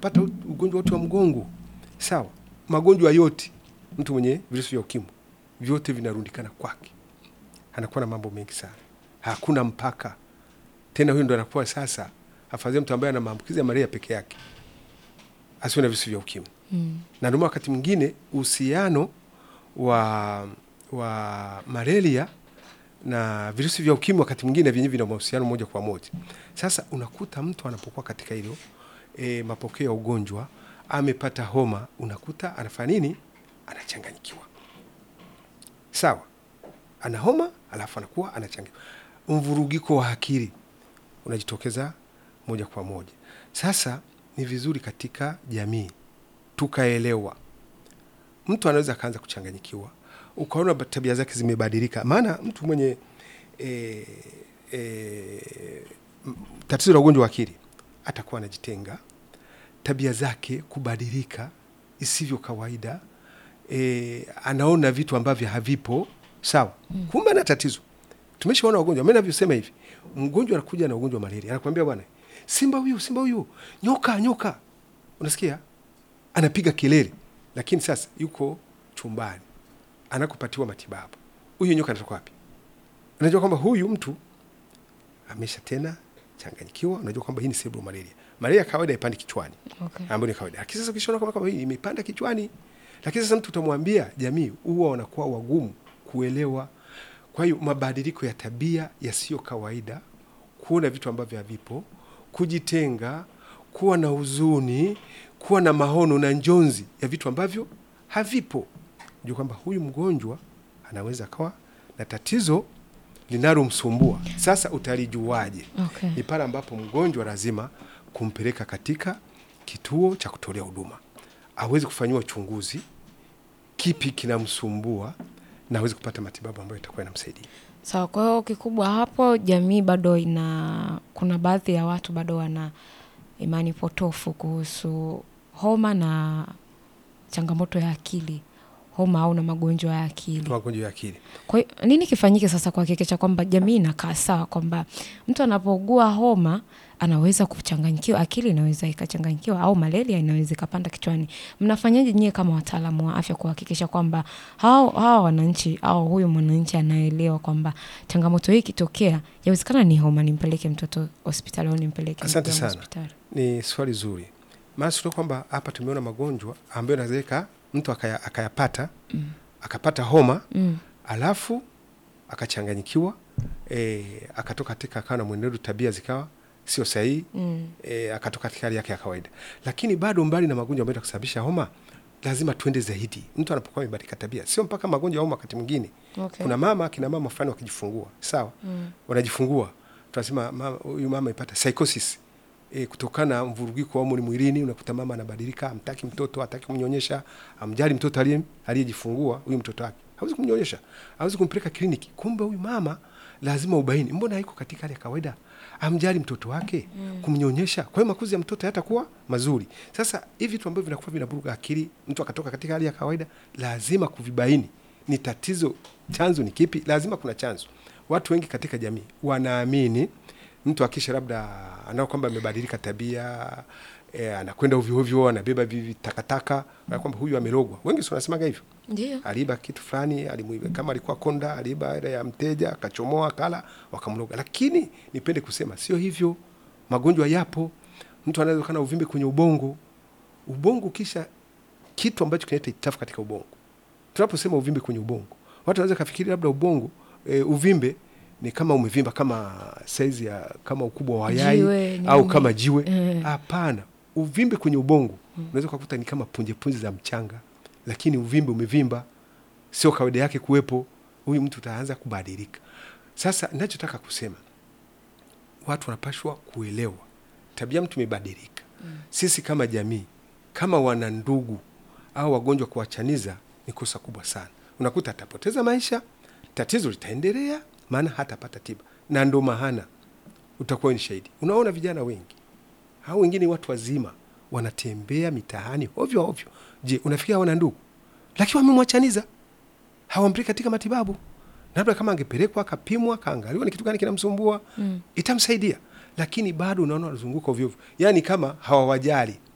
akapata ugonjwa wote wa mgongo, sawa, magonjwa yote, mtu mwenye virusi vya ukimwi vyote vinarundikana kwake, anakuwa na mambo mengi sana, hakuna mpaka tena. Huyu ndo anakuwa sasa, afadhali mtu ambaye ana maambukizi ya malaria peke yake asiwe na virusi vya ukimwi Mm. na ndio maana wakati mwingine uhusiano wa wa malaria na virusi vya ukimwi wakati mwingine vyenyewe vina mahusiano moja kwa moja. Sasa unakuta mtu anapokuwa katika hilo e, mapokeo ya ugonjwa amepata homa, unakuta anafanya nini? Anachanganyikiwa. Sawa, ana homa alafu anakuwa anachanganyikiwa, mvurugiko wa akili unajitokeza moja kwa moja. Sasa ni vizuri katika jamii tukaelewa, mtu anaweza akaanza kuchanganyikiwa, ukaona ba- tabia zake zimebadilika. Maana mtu mwenye e, e, m- tatizo la ugonjwa wa akili atakuwa anajitenga, tabia zake kubadilika isivyo kawaida, e, anaona vitu ambavyo havipo sawa, kumbe ana tatizo. Tumeshaona wagonjwa, mimi navyosema hivi, mgonjwa anakuja na ugonjwa wa malaria, anakuambia bwana, simba huyu, simba huyu, nyoka, nyoka, unasikia anapiga kelele, lakini sasa yuko chumbani anakopatiwa matibabu. Huyu nyoka anatoka wapi? Unajua kwamba huyu mtu amesha tena changanyikiwa. Unajua kwamba hii ni cerebral malaria. Malaria kawaida ipandi kichwani, Okay. ambayo ni kawaida. Lakini sasa ukishaona kwamba kama hii imepanda kichwani, lakini sasa mtu utamwambia, jamii huwa wanakuwa wagumu kuelewa. Kwa hiyo mabadiliko ya tabia yasiyo kawaida, kuona vitu ambavyo havipo, kujitenga, kuwa na huzuni, kuwa na maono na njonzi ya vitu ambavyo havipo, jua kwamba huyu mgonjwa anaweza akawa na tatizo linalomsumbua. Sasa utalijuaje? Okay. Ni pale ambapo mgonjwa lazima kumpeleka katika kituo cha kutolea huduma, awezi kufanyiwa uchunguzi, kipi kinamsumbua, na awezi kupata matibabu ambayo itakuwa inamsaidia. Sawa, kwa hiyo kikubwa hapo jamii bado ina kuna baadhi ya watu bado wana imani potofu kuhusu homa na changamoto ya akili, homa au na magonjwa ya akili. Magonjwa ya akili Kwa hiyo nini kifanyike sasa kuhakikisha kwamba jamii inakaa sawa, kwamba mtu anapougua homa anaweza kuchanganyikiwa, akili inaweza ikachanganyikiwa, au malaria inaweza ikapanda kichwani. Mnafanyaje nyie kama wataalamu wa afya kuhakikisha kwamba hao hawa wananchi au huyu mwananchi anaelewa kwamba changamoto hii ikitokea, yawezekana ni homa, nimpeleke mtoto hospitali au nimpeleke Asante ndugu yangu sana. hospitali? ni swali zuri, maana sio kwamba hapa tumeona magonjwa ambayo nawezeka mtu akaya, akayapata Mm. akapata homa Mm. alafu akachanganyikiwa e, akatoka katika akawa na mwenendo tabia zikawa sio sahihi Mm. e, akatoka katika hali yake ya kawaida, lakini bado mbali na magonjwa ambayo kusababisha homa, lazima tuende zaidi. Mtu anapokuwa amebadilika tabia, sio mpaka magonjwa ya homa. Wakati mwingine Okay. kuna mama kina mama fulani wakijifungua, sawa, Mm. wanajifungua tunasema mama- huyu mama ipata psychosis e, kutokana na mvurugiko wa homoni mwilini. Unakuta mama anabadilika, amtaki mtoto, hataki kumnyonyesha, amjali mtoto aliye aliyejifungua huyu mtoto wake, hawezi kumnyonyesha, hawezi kumpeleka kliniki. Kumbe huyu mama lazima ubaini, mbona haiko katika hali ya kawaida, amjali mtoto wake kumnyonyesha. Kwa hiyo makuzi ya mtoto hayatakuwa mazuri. Sasa hivi vitu ambavyo vinakuwa vinaburuga akili, mtu akatoka katika hali ya kawaida, lazima kuvibaini ni tatizo, chanzo ni kipi? Lazima kuna chanzo. Watu wengi katika jamii wanaamini mtu akisha labda anao kwamba amebadilika tabia e, anakwenda ovyo ovyo, anabeba vivi takataka, na kwamba huyu amerogwa. Wengi si wanasemaga hivyo, Ndio. aliiba kitu fulani, alimuiba kama alikuwa konda, aliiba ile ya mteja, akachomoa, kala, wakamroga. Lakini nipende kusema sio hivyo, magonjwa yapo. Mtu anaweza kuwa na uvimbe kwenye ubongo. Ubongo kisha kitu ambacho kinaleta itafu katika ubongo. Tunaposema uvimbe kwenye ubongo, watu wanaweza kafikiri labda ubongo e, uvimbe ni kama umevimba kama saizi ya kama ukubwa wa yai Jiwe, au nini. kama jiwe. Eh. Hapana, uvimbe kwenye ubongo unaweza kukuta ni kama punje punje za mchanga, lakini uvimbe umevimba, sio kawaida yake kuwepo. Huyu mtu utaanza kubadilika. Sasa ninachotaka kusema watu wanapashwa kuelewa tabia mtu imebadilika. Sisi kama jamii, kama wana ndugu au wagonjwa, kuwachaniza ni kosa kubwa sana. Unakuta atapoteza maisha, tatizo litaendelea, maana hatapata tiba, na ndo maana utakuwa ni shahidi. Unaona vijana wengi au wengine watu wazima wanatembea mitaani ovyo ovyo. Je, unafikia wana ndugu, lakini wamemwachaniza, hawampeleki katika matibabu. Labda kama angepelekwa akapimwa, kaangaliwa ni kitu gani kinamsumbua, Mm. itamsaidia, lakini bado unaona wanazunguka ovyo ovyo, yaani kama hawawajali